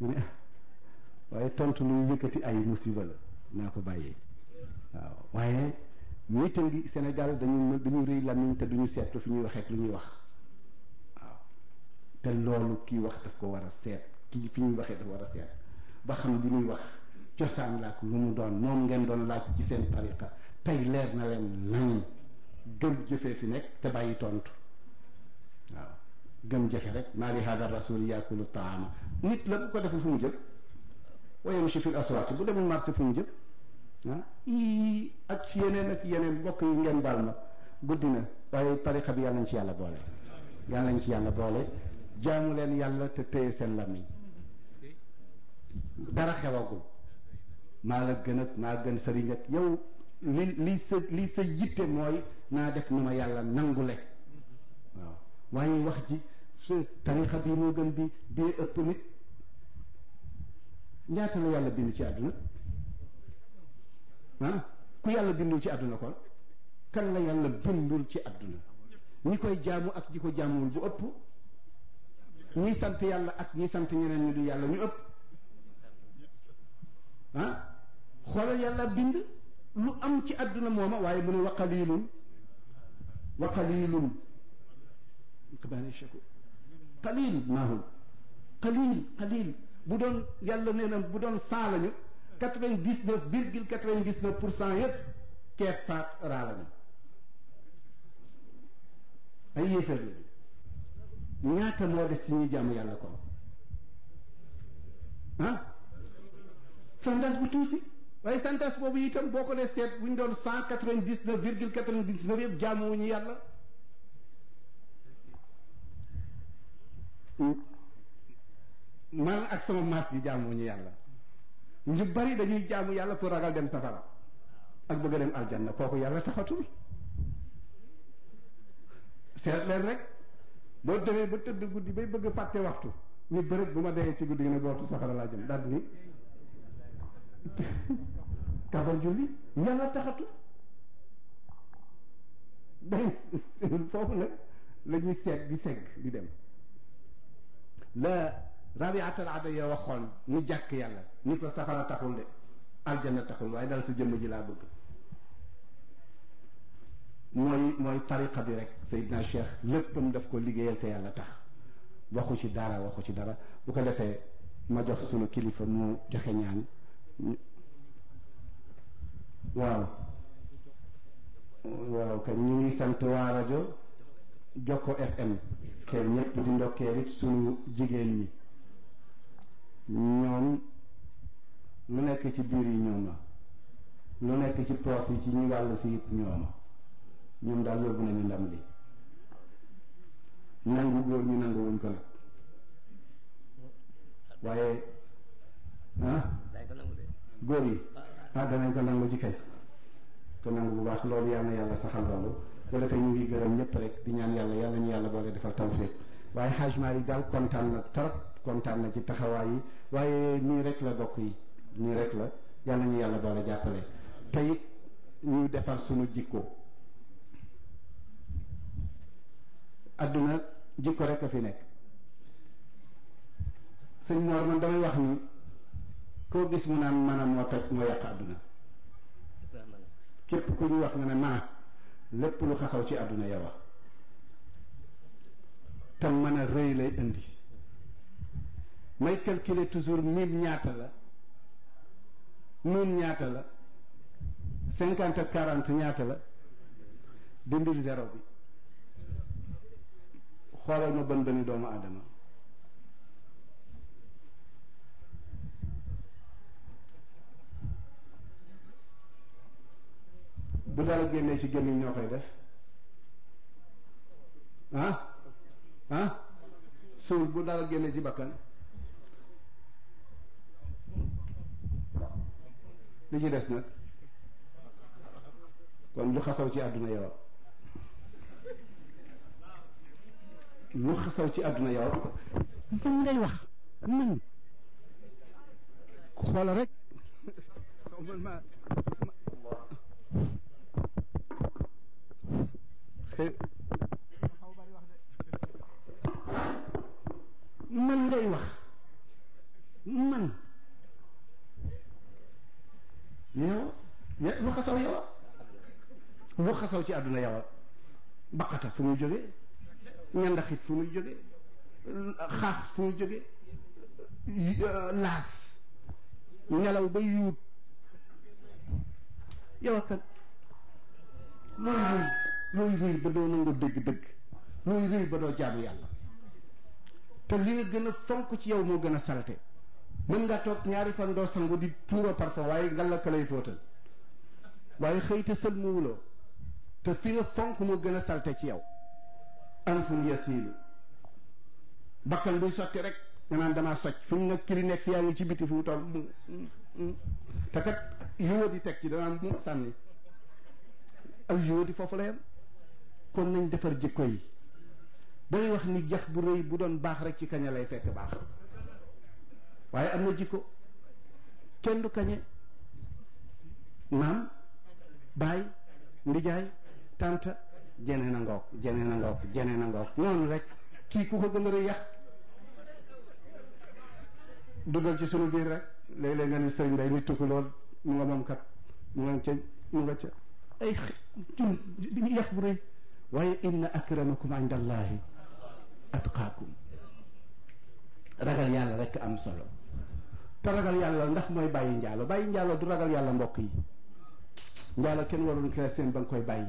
mu ne waaye tontu luy yëkkati ay musiba la naa ko bàyyee waaw waaye miitam gi Sénégal dañu dañu rëy lamiñ te duñu seetlu fi ñuy waxee lu ñuy wax waaw te loolu kii wax daf ko war a seet kii fi ñuy waxee dafa war a seet ba xam li ñuy wax cosaan la ak lu mu doon moom ngeen doon laaj ci seen tariqa tey leer na leen nañ gëm jëfee fi nekk te bàyyi tontu waaw gëm jëfe rek maa li hada rasul yaakulu taama nit la bu ko deful fu mu jëm wa yamshi fil aswaaq bu demul marché fu mu jëm ah ii ak yeneen ak yeneen mbokk yi ngeen baal ma guddi na waaye tariqa bi yàlla nañ ci yàlla boole yàlla nañ ci yàlla boole jaamu leen yàlla te téye seen lamiñ dara xewagul maa la gën ak maa gën sëriñ ak yow li li sa li sa yitte mooy naa def nu ma yàlla nangule waaw waaye wax ji sa tariqa bii moo gën bi bee ëpp nit ñaata la yàlla bind ci àdduna ah ku yàlla bindul ci àdduna kon kan la yàlla bindul ci àdduna ñi koy jaamu ak ñi ko jaamuwul bu ëpp ñi sant yàlla ak ñi sant ñeneen ñu du yàlla ñu ëpp ah xoolal yàlla bind lu am ci àdduna mooma waaye mu ne wa qalilun wa qalilun kabaani shakur qalil maahum qalil qalil bu doon yàlla nee na bu doon cent lañu quatre-vingt-dix-neuf virgule quatre-vingt-dix-neuf pour cent yëpp keef faat raa lañu ay yéefar lañu ñaata moo des ci ñuy jaamu yàlla kon ah santas bu tuuti waaye santas boobu itam boo ko dee seet bu ñu doon cent quatre-vingt-dix-neuf virgule quatre-vingt-dix-neuf yëpp jaamuwuñu yàlla man ak sama maas gi jaamuwuñu yàlla ñu bari dañuy jaamu yàlla pour ragal dem safara ak bëgg a dem aljanna kooku yàlla taxatul seet leen rek boo demee ba tëdd guddi bay bëgg fàtte waxtu ni bërëb bu ma dee ci guddi gi ne bootu safara laa jëm daal ni kabar julli yàlla taxatul day foofu nag la ñuy seet di segg di dem la rabiatal adaya waxoon ni jàkk yàlla ni ko safara taxul de aljanna taxul waaye dal sa jëmm ji laa bëgg mooy mooy tariqa bi rek Seydina Cheikh léppam daf ko liggéeyal te yàlla tax waxu ci dara waxu ci dara bu ko defee ma jox sunu kilifa mu joxe ñaan waaw waaw kañ ñu ngi sant waa rajo Jokko FM kër ñëpp di ndokkeel it sunu jigéen ñi ñoom lu nekk ci biir yi ñoom la lu nekk ci poos yi ci ñu wàll si it ñooma ñoom daal yóbbu nañu ndam li nangu góor ñi nangu wuñ ko nag waaye ah góor yi ah danañ ko nangu ci kay ko nangu bu baax loolu yal na yàlla saxal loolu bu defee ñu ngi gërëm ñëpp rek di ñaan yàlla yàlla ñu yàlla boole defal tawfiq waaye Hajj Malick daal kontaan na trop kontaan na ci taxawaay yi waaye nii rek la bokk yi nii rek la yàlla ñu yàlla boole jàppale te it ñu defar sunu jikko adduna jikko rek a fi nekk sëñ Mor man damay wax ni koo gis mu naan maanaam moo toj moo yàq adduna képp ku ñu wax nga ne maa lépp lu xasaw ci àdduna yow wax te mën a rëy lay indi may calculer toujours mille ñaata la nun ñaata la cinquante ak quarante ñaata la dindil zéro bi xoolal ma bën bëni doomu aadama bu dara génnee ci gémmiñ ñoo koy def ah ah suul bu dara génnee ci bakkan li ci des nag kon lu xasaw ci àdduna yow lu xasaw ci àdduna yow man ngay wax man xoola rek man ma man ngay wax man yow lu xasaw yow lu xasaw ci àdduna yow baqata fu muy jóge ñandaxit fu muy jóge xaax fu muy jóge laas nelaw ba yuut yow kat looy rëy looy rëy ba doo nangu dëgg-dëgg looy rëy ba doo jaamu yàlla te li nga gën a fonk ci yow moo gën a salte mën nga toog ñaari fan doo sangu di tuuro parfum waaye nga la ka lay fóotal waaye xëy te sël mu wuloo te fi nga fonk moo gën a salte ci yow anfun yasiilu bakkan buy sotti rek nga naan damaa socc fi mu nekk kili nekk si yaa ngi ci biti fi mu toll te kat yuwa di teg ci danaan mu sànni ak yuwa di foofu la yem kon nañ defar jikko yi dañuy wax ni jax bu rëy bu doon baax rek ci kaña lay fekk baax waaye am na jikko kenn du kañe maam baay ndijaay tànta jene na ngoog jene na ngoog jene na ngoog noonu rek kii ku ko gën a rëy yax dugal ci sunu biir rek léeg-léeg nga ni sëriñ day nit tukki lool mu nga moom kat mu nga ca mu nga ca ay jun yax bu rëy waaye inna akramakum inda allahi atqaakum ragal yàlla rek am solo te ragal yàlla ndax mooy bàyyi njaalo bàyyi njaalo du ragal yàlla mbokk yi njaalo kenn warul ko seen ba nga koy bàyyi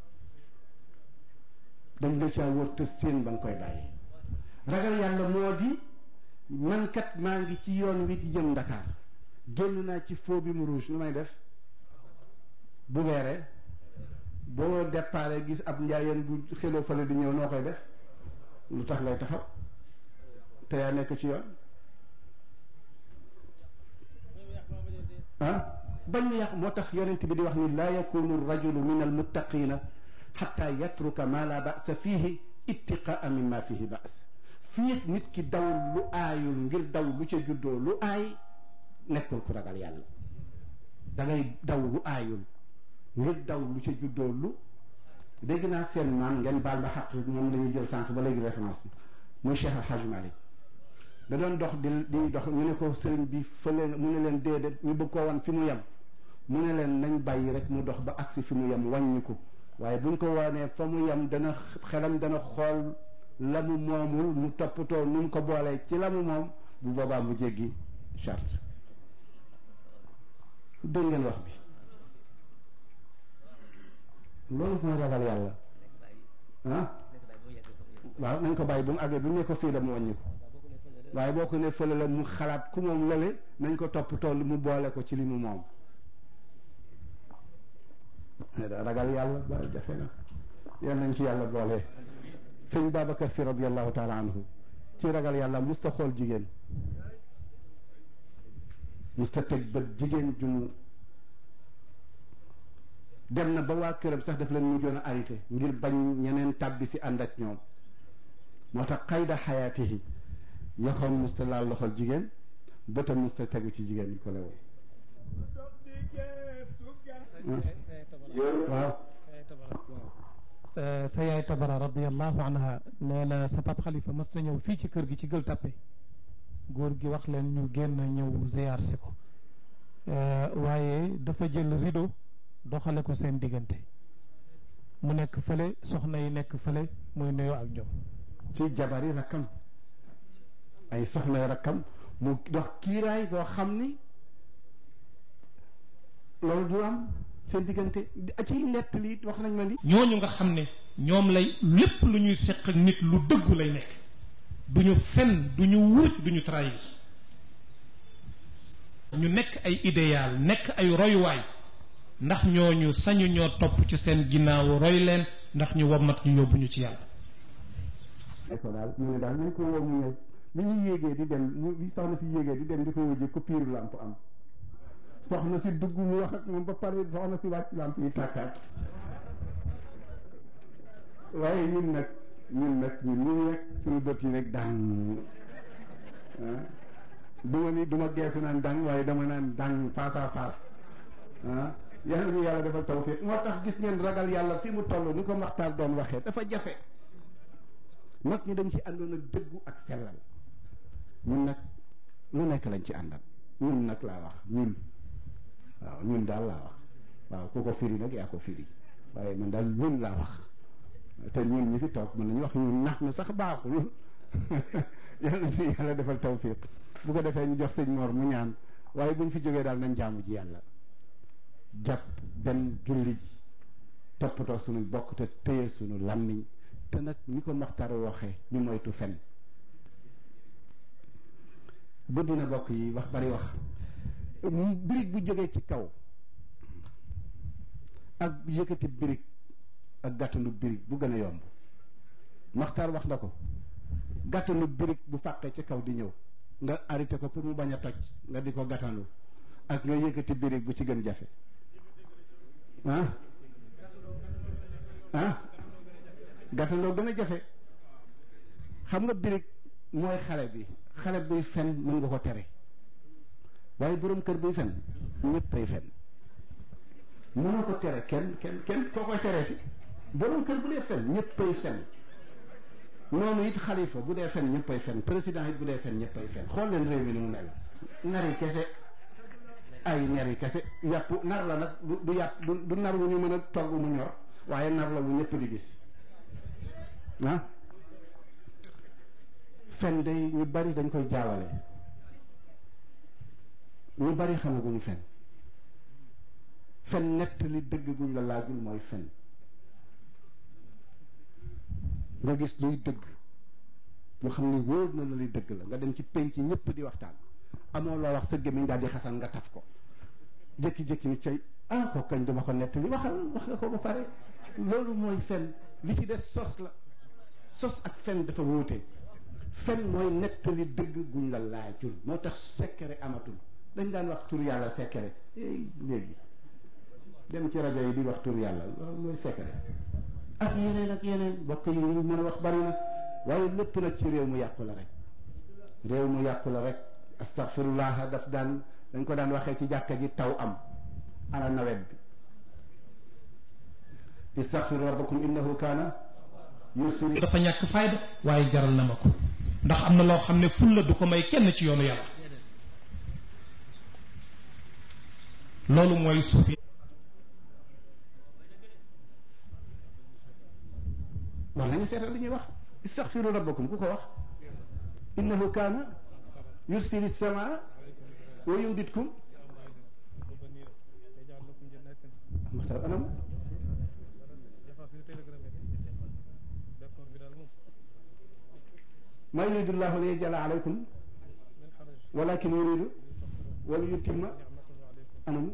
dañ la caa wër te seen ba nga koy bàyyi ragal yàlla moo di man kat maa ngi ci yoon wi di jëm Dakar génn naa ci foo bi mu rouge nu may def bu weeree boo déparé gis ab njaayeen bu xeloo fale di ñëw noo koy def lu tax ngay taxaw te yaa nekk ci yoon ah bañ mu yàq moo tax yonent bi di wax ni laa yakunu rajulu min almuttaqina xatta yatruka ma la ba'sa fihi ittiqaa mimma fihi ba's fii nit ki daw lu aayul ngir daw lu ca juddoo lu aay nekkul ku ragal yàlla da ngay daw lu aayul ngir daw lu ca juddoo lu dégg naa seen maam ngeen baal ba xaq moom la ñuy jël sànq ba léegi référence bi muy Cheikh Al Hadj Malick da doon dox di di dox ñu ne ko sëriñ bi fële mu ne leen déedéet ñu bëgg koo wan fi mu yem mu ne leen nañ bàyyi rek mu dox ba agsi fi mu yem wàññi ko waaye buñ ko wanee fa mu yem dana xelam dana xool la mu moomul mu toppatoo nu mu ko boolee ci la mu moom bu boobaa mu jéggi charte dégg ngeen wax bi loolu mooy ragal yàlla ah waaw nañ ko bàyyi bu mu àggee bu ñu ne ko fii la mu wàññi ko waaye boo ko ne fële la mu xalaat ku moom lale nañ ko toppatoo mu boole ko ci li mu moom ragal yàlla ba jafe na yal nañ ci yàlla boole sëñ Babacar si radiallahu taala anhu ci ragal yàlla musta xool jigéen musta teg bët jigéen junu dem na ba waa këram sax daf leen mujjoon a arrêté ngir bañ ñeneen tàbbi si ànd ak ñoom moo tax xayda xayaatihi yoxoom musta laal loxol jigéen bëtam musta tegu ci jigéen ñi ko lewoon waaw sa yaay tabara radiallahu anha nee na sa pap xalifa mës na ñëw fii ci kër gi ci gël tappe góor gi wax leen ñu génn ñëw ziyaar si ko waaye dafa jël rideau doxale ko seen diggante mu nekk fële soxna yi nekk fële muy nuyoo ak ñoom ci jabari rakkam ay soxna rakkam mu dox kiiraay boo xam ni loolu du am seen diggante ci nett li wax nañ ma ni ñooñu nga xam ne ñoom lay lépp lu ñuy seq ak nit lu dëggu lay nekk du ñu fen du ñu wuruj du ñu trahir ñu nekk ay idéal nekk ay royuwaay ndax ñooñu sañu ñoo topp ci seen ginnaaw roy leen ndax ñu wommat ñu yóbbu ñu ci yàlla ko daal mu ne daal nañ ko woo mu ñëw bi ñu yéegee di dem mu bi soxna si yéegee di dem di ko wujje coupure lampe am soxna si dugg mu wax ak moom ba pare soxna si wàcc lampe yi tàkkaat waaye ñun nag ñun nag ñun ñu rek suñu bët yi rek dang du ma ni du ma geesu naan dang waaye dama naan dang face à face ah yàlla ñu yàlla defal tawfiq moo tax gis ngeen ragal yàlla fi mu toll ni ko maxtaar doon waxee dafa jafe mag ñi dañ ci àndoon ak dëggu ak sellal ñun nag lu nekk lañ ci àndal ñun nag laa wax ñun waaw ñun daal laa wax waaw ku ko firi nag yaa ko firi waaye man daal ñun laa wax te ñun ñi fi toog mën nañu wax ñun nax na sax baaxul yàlla na fi yàlla defal tawfiq bu ko defee ñu jox sëñ Mor mu ñaan waaye buñ fi jógee daal nañ jaamu ji yàlla jàpp benn julli ji toppatoo suñu bokk te téye suñu làmmiñ te nag ñi ko maxtar waxee ñu moytu fen bu dina bokk yi wax bari wax birig bu jógee ci kaw ak yëkkati birig ak gàttanu birig bu gën a yomb maxtar wax na ko gàttanu birig bu fàqee ci kaw di ñëw nga arrêté ko pour mu bañ a toj nga di ko gàttanu ak nga yëkkati birig bu ci gën jafe ah ah gàttandoo gën a jafe xam nga birig mooy xale bi xale buy fen mën nga ko tere waaye borom kër buy fen ñëppay fen mënoo ko tere kenn kenn kenn koo koy tereeti borom kër bu dee fen ñëppay fen noonu it xalifa bu dee fen ñëppay fen président it bu dee fen ñëppay fen xool leen réew mi ni mu mel nari kese ay nari kese yàpp nar la nag du du yàpp du du nar wu ñu mën a togg mu ñor waaye nar la wu ñëpp di gis ah fen day ñu bari dañ koy jaawale ñu bari xamaguñu fen fen nett li dëgg guñ la laajul mooy fen nga gis luy dëgg nga xam ne wóor na la li dëgg la nga dem ci penc ñëpp di waxtaan amoo loo wax sa gémmiñ daal di xasan nga taf ko jékki-jékki ni cay ah ko kañ duma ko nett li waxal wax nga ko ba pare loolu mooy fen li ci des sos la sos ak fen dafa wóote fen mooy nettali dëgg guñ la laajul moo tax secret amatul dañ daan wax tur yàlla secret léegi dem ci rajo yi di wax tur yàlla loolu mooy secret ak yeneen ak yeneen bokk yi ñu mën a wax bari na waaye lépp nag ci réew mu yàqu la rek réew mu yàqu la rek astaghfirullah daf daan dañ ko daan waxee ci jàkka ji taw am ana nawet bi istaghfiru rabbakum innahu kaana yusri dafa ñàkk fayda waaye jaral na ma ko ndax am na loo xam ne fulla du ko may kenn ci yoonu yàlla loolu mooy suufi war nañu seetal li ñuy wax istaghfiru rabbakum ku ko wax innahu kaana yursili samaa wa yumditkum maxtar anam ma yuridu llahu li yajala alaykum walakin yuridu wala yutimma anam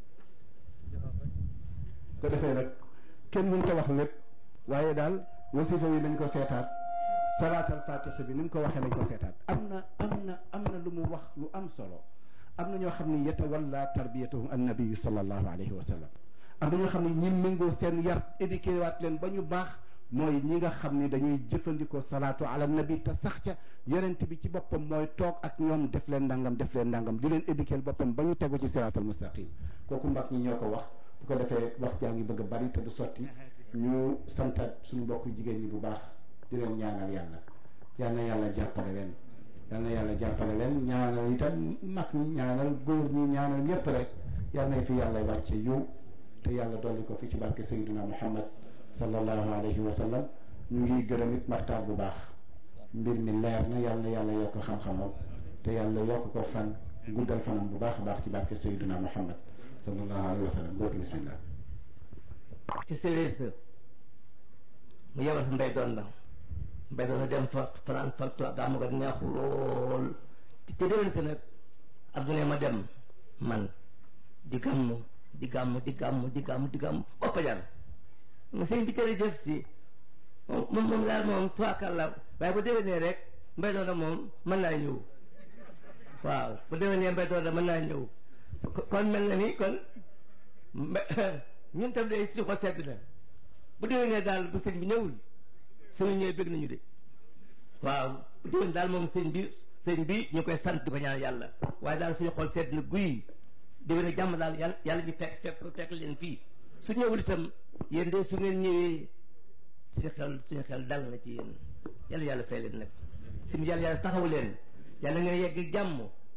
ko defee nag kenn mënta wax lépp waaye daal wasifa wi nañ ko seetaat salaatal fatiha bi ni mu ko waxee nañ ko seetaat am na am na am na lu mu wax lu am solo am na ñoo xam ne yatawalla tarbiyatuhum annabiyu sallallahu alayhi wa sallam am na ñoo xam ne ñi méngoo seen yar éduqué waat leen ba ñu baax mooy ñi nga xam ne dañuy jëfandikoo salaatu ala nabi te sax ca yonent bi ci boppam mooy toog ak ñoom def leen ndangam def leen ndangam di leen éduquer boppam ba ñu tegu ci siraatal mustaqim kooku mbag ñi ñoo ko wax bu ko defee wax jaa ngi bëgg a bari te du sotti ñu santaat suñu mbokk jigéen ñi bu baax di leen ñaanal yàlla yal na yàlla jàppale leen yal na yàlla jàppale leen ñaanal itam mag ñi ñaanal góor ñi ñaanal ñëpp rek yal na fi yàlla wàcce yiw te yàlla dolli ko fi ci barke Seydina Muhammad sallallahu alayhi wa sallam ñu ngi gërëm it maxtaar bu baax mbir mi leer na yàlla na yàlla yokk xam-xamam te yàlla yokk ko fan guddal fanam bu baax a baax ci barke Seydina Muhammad sallallahu alayhi wa sallam góor bismillah ci séeréer sa mu yebal fa mbay doon la mbay doon la dem fa fanaan fa toog gàmmu ga neexu lool te déwén sa nag adduna ma dem man di gàmmu di gàmmu di gàmmu di gàmmu di gàmmu boppa jar mu sëñ bi jërëjëf si moom moom daal moom suwaakàlla waaye bu déwénee rek mbay doon la moom mën naa ñëw waaw bu déwénee mbay doon la mën naa ñëw kon mel na ni kon ñun tam day si xol sedd na bu déwénee daal bu sëñ bi ñëwul suñu ñëwee bëgg nañu de waaw bu déwén daal moom sëñ bi sëñ bi ñu koy sant di ko ñaan yàlla waaye daal suñu xol sedd na guy déwénee jàmm daal yàlla yàlla ñu fekk fekk fekk leen fii su ñëwul itam yéen de su ngeen ñëwee suñu xel suñu xel dal na ci yéen yàlla yàlla fay leen nag suñu yàlla yàlla taxaw leen yàlla ngeen yegg jàmm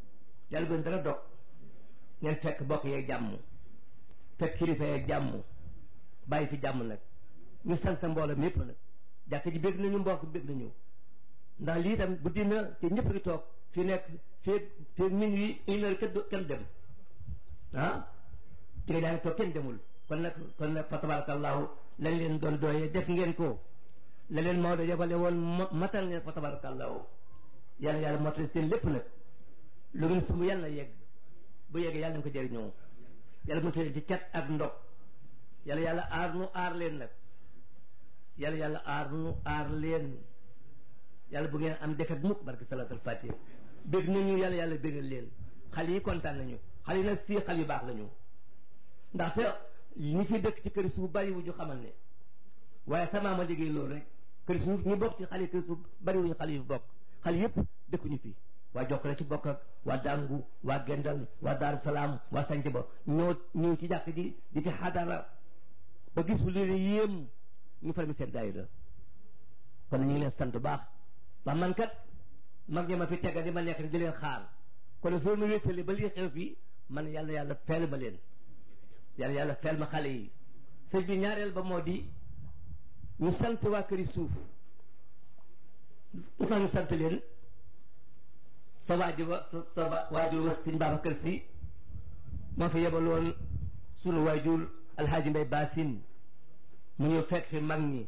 yàlla bu dara dog ngeen fekk bokk yeeg jàmm fekk kilifa yeeg jàmm bàyyi fi jàmm nag ñu sant mbooloo mi yëpp nag jàkk ji bég nañu mbokk bég nañu ndax lii tam guddi na te ñëpp ngi toog fi nekk fii fii minuit une heure kenn kenn dem ah ci nga daa ngi toog kenn demul kon nag kon nag fa tabarakallahu lañ leen doon dooyee def ngeen ko la leen Maodo yebale woon matal ngeen fa tabarakallahu yàlla yàlla mottali seen lépp nag lu ngeen sumb yàlla yegg bu yeggee yàlla nañ ko jëriñoo yàlla mottali ci cat ak ndog yàlla yàlla aar nu aar leen nag yàlla yàlla aar nu aar leen yàlla bu ngeen am defet mukk barke salatul fatiha bég nañu yàlla yàlla bégal leen xale yi kontaan nañu xale yi nag si xale yu baax lañu ndaxte ñi fi dëkk ci kër suuf bari wu ñu xamal ne waaye sama ma liggéey loolu rek kër suuf ñu bokk ci xale kër suuf bari wu ñu xale yu bokk xale yëpp dëkkuñu fi waa jokkale ci bokk ak waa dàngu waa gendal waa daaru salaam waa sanc ba ñoo ñëw ci jàkk ji di fi xadara ba gis fu leen yéem ñu far mi seen daayira kon ñu ngi leen sant baax ndax man kat mag ñi ma fi tegga di ma nekk di leen xaar kon soo ma wéttali ba lii xew fii man yàlla yàlla feel ma leen yàlla yàlla feel ma xale yi sëñ bi ñaareel ba moo di ñu sant waa këri suuf lu tax ñu sant leen sa waajur wa sa waajur wa sëñ Babacar Si moo fi yebaloon sunu waajur alxaaji Mbay Baasin mu ñëw fekk fi mag ñi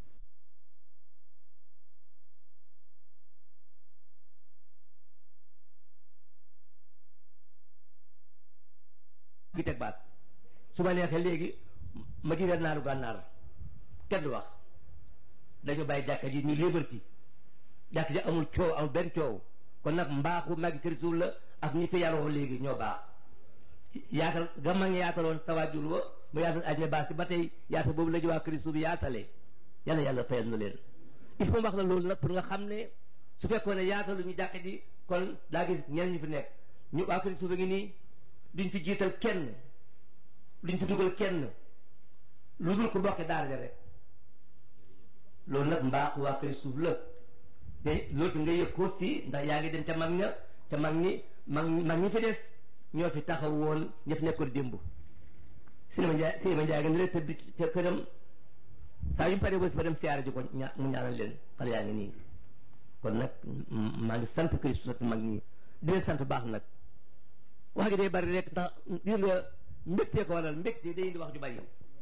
gi teg baat su ma neexee léegi ma digal naaru gànnaar kenn du wax dañu bàyyi jàkka ji ñu liberté jàkka ji amul coow amul benn coow kon nag mbaaxu magi kër suuf la ak ñi fi yaroo léegi ñoo baax yaatal ga ma ngi yaataloon sa waajur wa mu yaatal aj me baax si ba tey yaatal boobu la ji waa kër suuf yaatale yàlla yàlla fayal na leen il faut wax la loolu nag pour nga xam ne su fekkoon ne yaatalu ñu jàkka ji kon daa gis ñeneen ñu fi nekk ñu waa kër suuf a ngi nii duñ fi jiital kenn duñ fi dugal kenn lu dul ko bokk daara ja rek loolu nag mbaax waa kër suuf la te loolu nga yëg ko si ndax yaa ngi dem ca mag ña ca mag ñi mag mag ñi fi des ñoo fi taxaw woon ña fi nekkoon démb sinima njaay sinima njaay nga ne leen tëdd ca këram saa yu paree bés ba dem siyaare ji ko ña mu ñaanal leen xale yaa ngi nii kon nag maa ngi sant kër suuf mag ñi di leen sant baax nag wax gi day bari rek ndax gis nga mbégtee ko waral mbégte day indi wax ju bari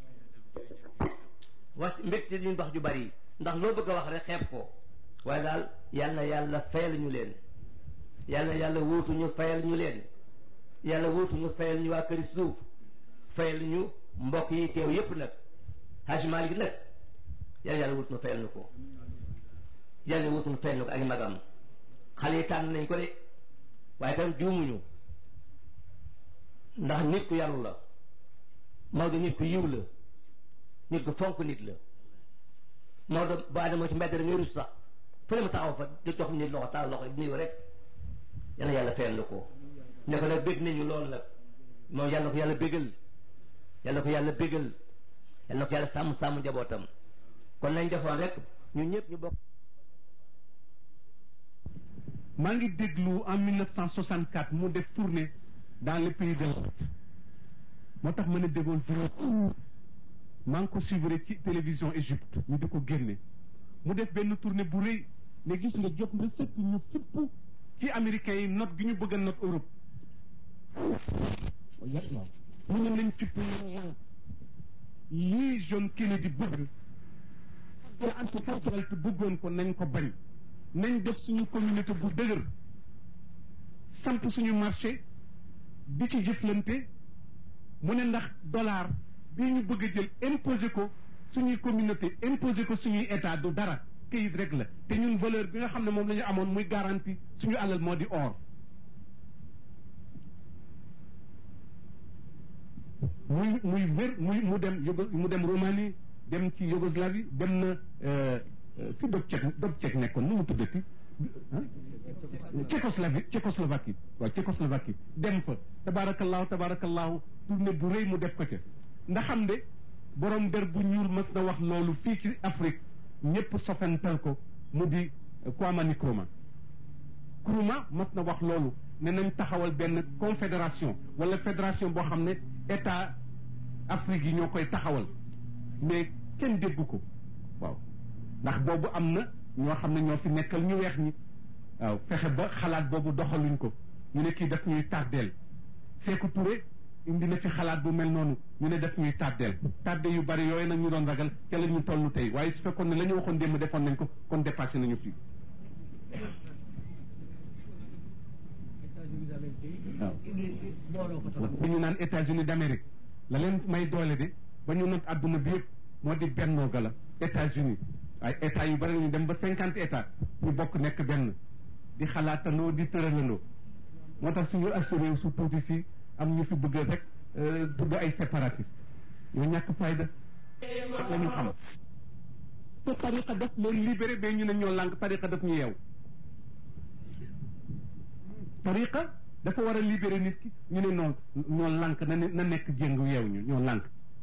wax mbégte day indi wax ju bari ndax loo bëgg a wax rek xeeb ko waaye daal yal na yàlla fayal ñu leen yal na yàlla wuutu ñu fayal ñu leen yàlla wuutu ñu fayal ñu waa këri suuf fayal ñu mbokk yi teew yépp nag Hajj Malik nag yàlla yàlla wuutu ñu fayal ñu ko yàlla wuutu ñu fayal ñu ko ak magam xale yi tànn nañ ko de waaye tam juumuñu ndax nit ku yaru la Maodo nit ku yiw la nit ku fonk nit la Maodo bu adama ci mbedd ngay rus sax fu ne mu taxaw fa di jox nit loxo taal loxo di nuyu rek yàlla yàlla fayal na ko ne ko nag bég nañu loolu nag moom yàlla ko yàlla bégal yàlla ko yàlla bégal yàlla ko yàlla sàmm sàmm njabootam kon nañ defoon rek ñun ñëpp ñu bokk maa ngi déglu en 1964 mu def tournée dans le pays de l'Ouest moo tax ma ne déggoon maa ngi ko suivre ci télévision Égypte ñu di ko génne mu def benn tournée bu rëy ne gis nga jot nga sëkk ñu fipp ci américains yi note gi ñu bëgg a note Europe mu ne nañ fipp lii John Kennedy bëgg te anticulturel te bëggoon ko nañ ko bañ nañ def suñu communauté bu dëgër samp suñu marché di ci jëflante mu ne ndax dollar bii ñu bëgg a jël imposé ko suñuy communauté imposé ko suñuy état du dara kayit rek la te ñun valeur bi nga xam ne moom la ñu amoon muy garantie suñu alal moo di or muy muy wér muy mu dem Yogo mu dem Roumanie dem ci Yougoslavie dem na fi Dobcek Dobcek nekkoon nu mu tuddati Tchécoslovaquie Tchécoslovaquie waaw Tchécoslovaquie dem fa tabaarakallaahu tabaarakallaahu tournée bu rëy mu def ko ca ndax xam de borom der bu ñuul mas na wax loolu fii ci Afrique ñëpp sofental ko mu di Kwame Nkrumah Nkrumah mas na wax loolu ne nañ taxawal benn confédération wala fédération boo xam ne état Afrique yi ñoo koy taxawal mais kenn déggu ko waaw ndax boobu am na ñoo xam ne ñoo fi nekkal ñu weex ñi waaw fexe ba xalaat boobu doxaluñ ko ñu ne kii daf ñuy tardeel Sékou Touré indi na fi xalaat bu mel noonu ñu ne daf ñuy tardeel tardé yu bari yooyu nag ñu doon ragal ca la ñu toll tey waaye su fekkoon ne la ñu waxoon démb defoon nañ ko kon dépassé nañu fii waaw bi ñu naan États-Unis d'Amérique la leen may doole de ba ñu not àdduna bi yëpp moo di bennoo ga la États-Unis ay état yu bari ñu dem ba cinquante état ñu bokk nekk benn di xalaatandoo di tëralandoo moo tax suñu assuré su tuuti si am ñu fi bëgg rek tudd ay séparatiste ñoo ñàkk fayda la ñu xam te tariqa daf leen libéré ba ñu ne ñoo lànk tariqa daf ñu yeew tariqa dafa war a libéré nit ki ñu ne noonu ñoo lànk na na nekk jéngu yeew ñu ñoo lànk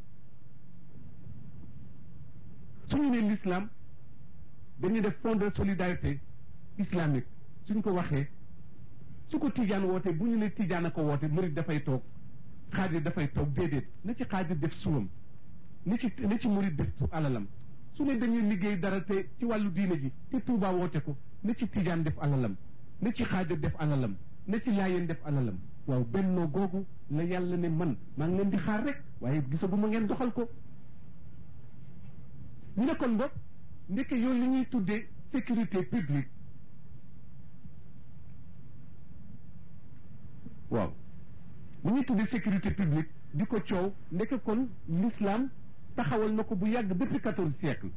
suñu ne l'islam dañuy def fond de solidarité islamique suñ ko waxee su ko tijaan wootee bu ñu ne tijaan a ko woote murid dafay toog xaadir dafay toog déedéet na ci xaadir def suwam ni ci ni ci murid def su alalam su ne dañuy liggéey dara te ci wàllu diine ji te Tuubaa woote ko na ci tijaan def alalam na ci xaadir def alalam na ci laayeen def alalam waaw bennoo googu la yàlla ne man maa ngi leen di xaar rek waaye gisaguma ngeen doxal ko ñu ne kon boog ndeke yow li ñuy tuddee sécurité publique waaw li ñuy tuddee sécurité publique di ko coow ndeke kon l'islam taxawal na ko bu yàgg depuis quatorze siècle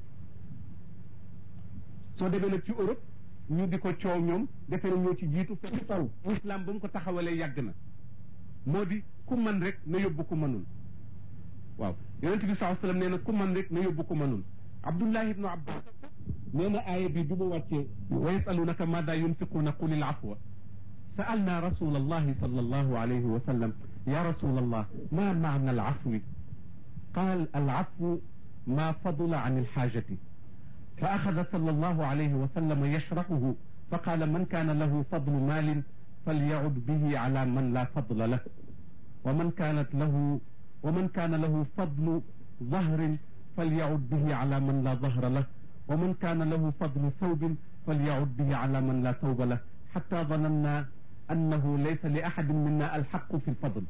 soo demee nag ci Europe ñu di ko coow ñoom defe na ñoo ci jiitu fekk taw l'islam ba mu ko taxawalee yàgg na moo di ku man rek na yóbbu ku mënul waaw yonente bi saa sallam nee na ku man rek na yóbbu ku mënul abdullah ibnu abbas nee na aaya bi bi mu wàccee wa yasalunaka maada yunfiquuna qulil afwa سألنا رسول الله صلى الله عليه وسلم يا رسول الله ما معنى العفو قال العفو ما فضل عن الحاجة فأخذ صلى الله عليه وسلم يشرحه فقال من كان له فضل مال فليعد به على من لا فضل له ومن كانت له ومن كان له فضل ظهر فليعد به على من لا ظهر له ومن كان له فضل ثوب فليعد به على من لا ثوب له حتى ظننا أنه ليس لأحد منا الحق في الفضل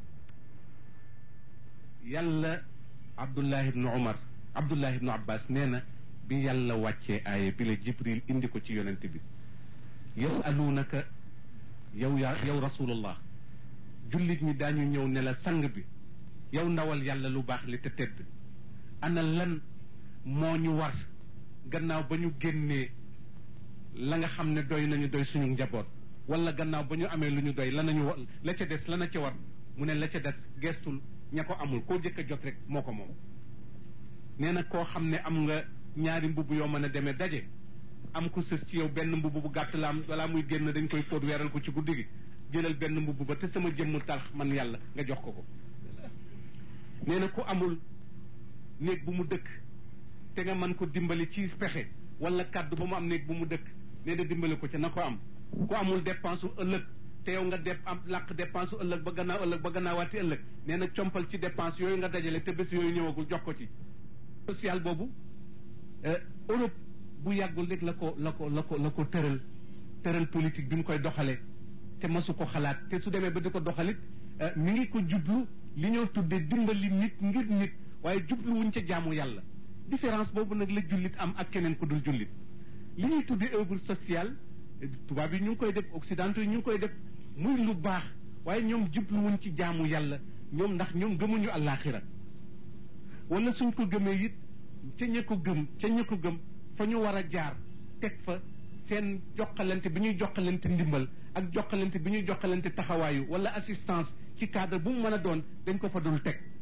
يلا عبد الله بن عمر عبد الله بن عباس نينا bi yàlla wàccee aaya bi la jibril indi ko ci yonent bi yasalunaka yow yaa yow rasulullah jullit ñi daañu ñëw ne la sang bi yow ndawal yàlla lu baax li te tedd ana lan moo ñu war gannaaw ba ñu génnee la nga xam ne doy nañu doy suñu njaboot wala gannaaw ba ñu amee lu ñu doy la nañu la ca des la na ca war mu ne la ca des gestul ña ko amul koo jëkk a jot rek moo ko moom nee na koo xam ne am nga ñaari mbubb yoo mën a demee daje am ko sës ci yow benn mbubb bu gàtt la am balaa muy génn dañ koy fóot weeral ko ci guddi gi jëlal benn mbubb ba te sama jëmm tax man yàlla nga jox ko ko nee na ku amul néeg bu mu dëkk te nga mën ko dimbali ci pexe wala kàddu ba mu am néeg bu mu dëkk nee na dimbali ko ca na ko am ku amul dépense u ëllëg te yow nga dep am làq dépense u ëllëg ba gannaaw ëllëg ba gannaawaati ëllëg nee na compal ci dépense yooyu nga dajale te bés yooyu ñëwagul jox ko ci social boobu Europe bu yàggul rek la ko la ko la ko la ko tëral tëral politique bi mu koy doxalee te masu ko xalaat te su demee ba di ko doxalit mi ngi ko jublu li ñoo tuddee dimbali nit ngir nit waaye jublu wuñ ca jaamu yàlla différence boobu nag la jullit am ak keneen ku dul jullit li ñuy tuddee œuvre sociale tubaab yi ñu ngi koy def occidentaux yi ñu ngi koy def muy lu baax waaye ñoom jublu wuñ ci jaamu yàlla ñoom ndax ñoom gëmuñu àllaaxira wala suñ ko gëmee it ca ña ko gëm ca ña ko gëm fa ñu war a jaar teg fa seen jokkalante bi ñuy jokkalante ndimbal ak jokkalante bi ñuy jokkalante taxawaayu wala assistance ci cadre bu mu mën a doon dañ ko fa dul teg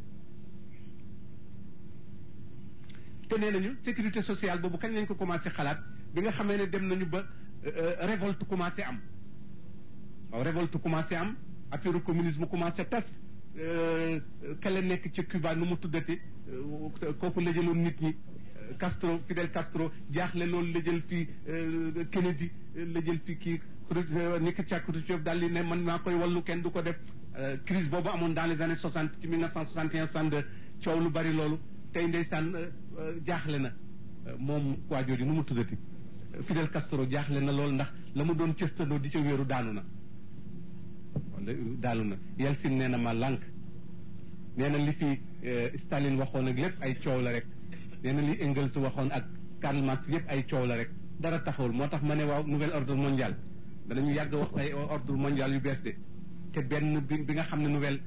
te nee nañu sécurité sociale boobu kañ lañ ko commencé xalaat bi nga xamee ne dem nañu ba révolte commencé am waaw révolte commencé am affaire communisme commencé tas kale nekk ci Cuba nu mu tuddati kooku la jëloon nit ñi Castro Fidel Castro jaaxle loolu la jël fii Kennedy la jël fii kii ni ki càkkutu Diop daal di ne man maa koy wallu kenn du ko def crise boobu amoon dans les années soixante ci mille neuf cent soixante et un soixante deux coow lu bari loolu tey ndeysaan jaaxle na moom waa jooju nu mu tuddati Fidel Castro jaaxle na loolu ndax la mu doon cëstandoo di ca wéeru daanu na wala daanu na Yeltsin nee na ma lànk nee na li fi Staline waxoon ak lépp ay coow la rek nee na li Engels waxoon ak Karl Marx yëpp ay coow la rek dara taxawul moo tax ma ne waaw nouvel ordre mondial danañu yàgg wax ay ordre mondial yu bees de te benn bi bi nga xam ne nouvelle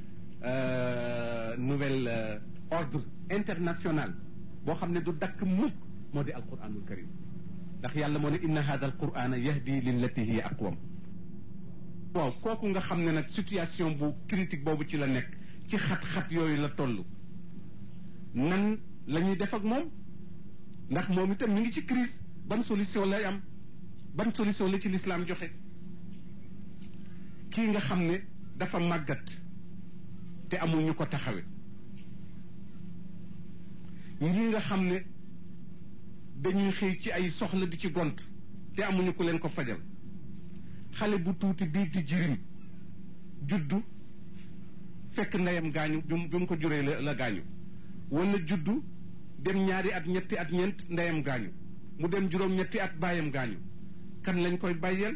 nouvel ordre international boo xam ne du dakk mukk moo di alquranul karim ndax yàlla moo ne inna hada alqurana yahdi lillati hiya aqwam waaw kooku nga xam ne nag situation bu critique boobu ci la nekk ci xat-xat yooyu la toll nan la ñuy def ak moom ndax moom itam mi ngi ci crise ban solution lay am ban solution la ci lislaam joxe kii nga xam ne dafa màggat te amul ñu ko taxawe ñii nga xam ne dañuy xëy ci ay soxla di ci gont te amuñu ku leen ko fajal xale bu tuuti bii di jirim juddu fekk ndeyam gaañu bi mu ko juree la la gaañu wala juddu dem ñaari at ñetti at ñeent ndeyam gaañu mu dem juróom ñetti at baayam gaañu kan lañ koy bàyyeel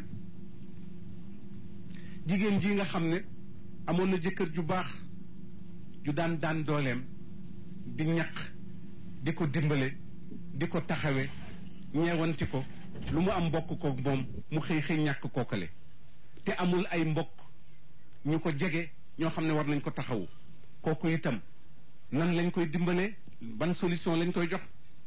jigéen ji nga xam ne amoon na jëkkër ju baax ju daan daan dooleem di ñaq di ko dimbale di ko taxawe ñeewanti ko lu mu am mbokk ko moom mu xëy xëy ñàkk kookale te amul ay mbokk ñu ko jege ñoo xam ne war nañ ko taxawu kooku itam nan lañ koy dimbalee ban solution lañ koy jox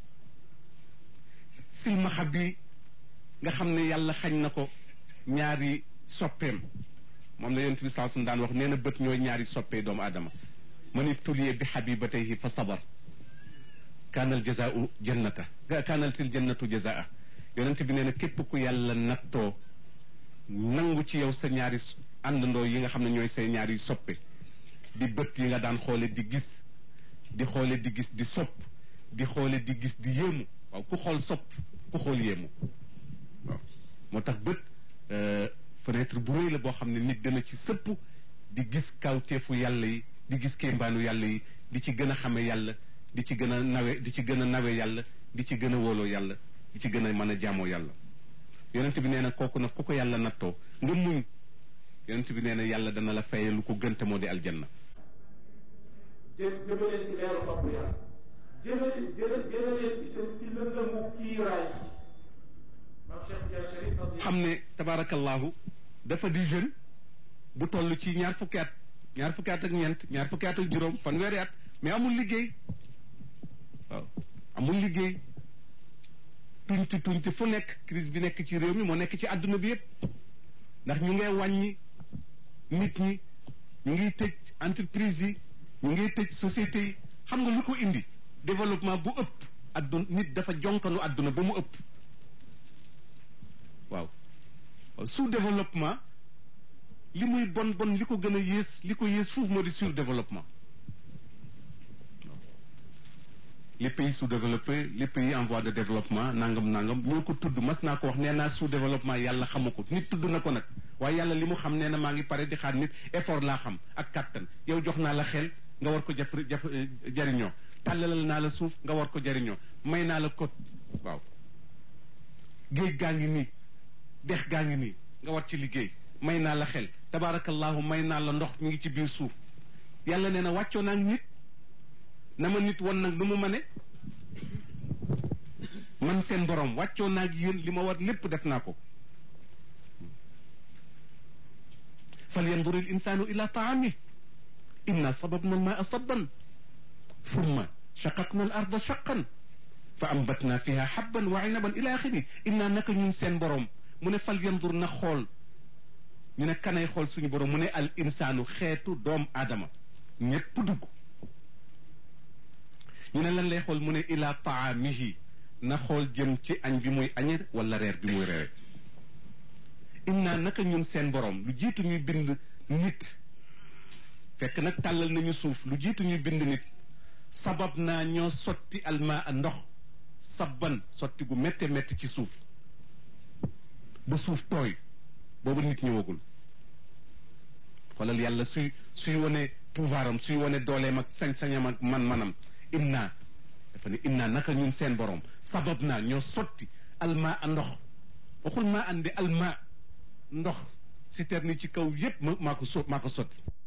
silmaxa bi nga xam ne yàlla xañ na ko ñaari soppeem moom la yonent bi saa suñu daan wax nee na bët ñooy ñaari soppee doomu aadama man ibtuliye bi xabibatayhi fa sabar kaanal jazaau jannata kaanaltil jannatu jazaa yonent bi nee na képp ku yàlla nattoo nangu ci yow sa ñaari àndandoo yi nga xam ne ñooy say ñaari soppe di bët yi nga daan xoole di gis di xoole di gis di sopp di xoole di gis di yéemu waaw ku xool sopp ku xool yéemu waaw moo tax bët fenêtre bu rëy la boo xam ne nit dana ci sëpp di gis kawteefu yàlla yi di gis kéembaanu yàlla yi di ci gën a xame yàlla di ci gën a nawe di ci gën a nawe yàlla di ci gën a wóoloo yàlla di ci gën a mën a jaamoo yàlla yonent bi nee na kooku nag ku ko yàlla nattoo nga muñ yonent bi nee na yàlla dana la faye lu ko gënte moo di aljanna jë jëmaleen ci leeru topp yàlla jëmale jële jëmaleen itam ci lëndëmu kiiraay maam Cheikh Ndiaye Chérif xam ne tabaarakallahu dafa di jeune bu toll ci ñaar fukki at ñaar fukki at ak ñeent ñaar fukki at ak juróom fanweeri at mais amul liggéey waaw amul liggéey tuñti tuñti fu nekk crise bi nekk ci réew mi moo nekk ci àdduna bi yépp ndax ñu ngay wàññi nit ñi ñu ngiy tëj entreprise yi ñu ngiy tëj société yi xam nga lu ko indi développement bu ëpp adduna nit dafa jonkanu àdduna ba mu ëpp waaw sous développement li muy bon bon li ko gën a yées li ko yées fuuf moo di sur développement les pays sous-développés les pays en voie de développement nangam nangam ñoo ko tudd mas naa ko wax nee naa sous-développement yàlla xamu ko nit tudd na ko nag waaye yàlla li mu xam nee na maa ngi pare di xaar nit effort laa xam ak kàttan yow jox naa la xel nga war ko jaf jaf jariñoo tàllalal naa la suuf nga war ko jariñoo may naa la kot waaw géej gaa ngi nii dex gaa ngi nii nga war ci liggéey may naa la xel tabaarakallahu may naa la ndox mi ngi ci biir suuf yàlla nee na wàccoo naa nit na ma nit won nag nu mu ma ne man seen borom wàccoo naa ak yéen li ma war lépp def naa ko fal yandur il insaanu ila taami inna sababna al maa sabban thumma shaqaqna al arda shaqan fa ambatna fiha habban wa inaban ila axiri inna naka ñun seen borom mu ne fal yandur na xool ñu ne kanay xool suñu borom mu ne al insaanu xeetu doom aadama ñépp dugg ñu ne lan lay xool mu ne ila taamihi na xool jëm ci añ bi muy añe wala reer bi muy reere inna naka ñun seen borom lu jiitu ñuy bind nit fekk nag tàllal nañu suuf lu jiitu ñuy bind nit sabab naa ñoo sotti alma a ndox sabban sotti gu métte métti ci suuf ba suuf tooy boobu nit ñëwagul xoolal yàlla suy suy wane pouvoir am suy wane dooleem ak sañ-sañam ak man-manam inna dafa ne inna naka ñun seen borom sabab naa ñoo sotti alma a ndox waxul maa andi alma ndox citerne ci kaw yépp ma maa ko so maa ko sotti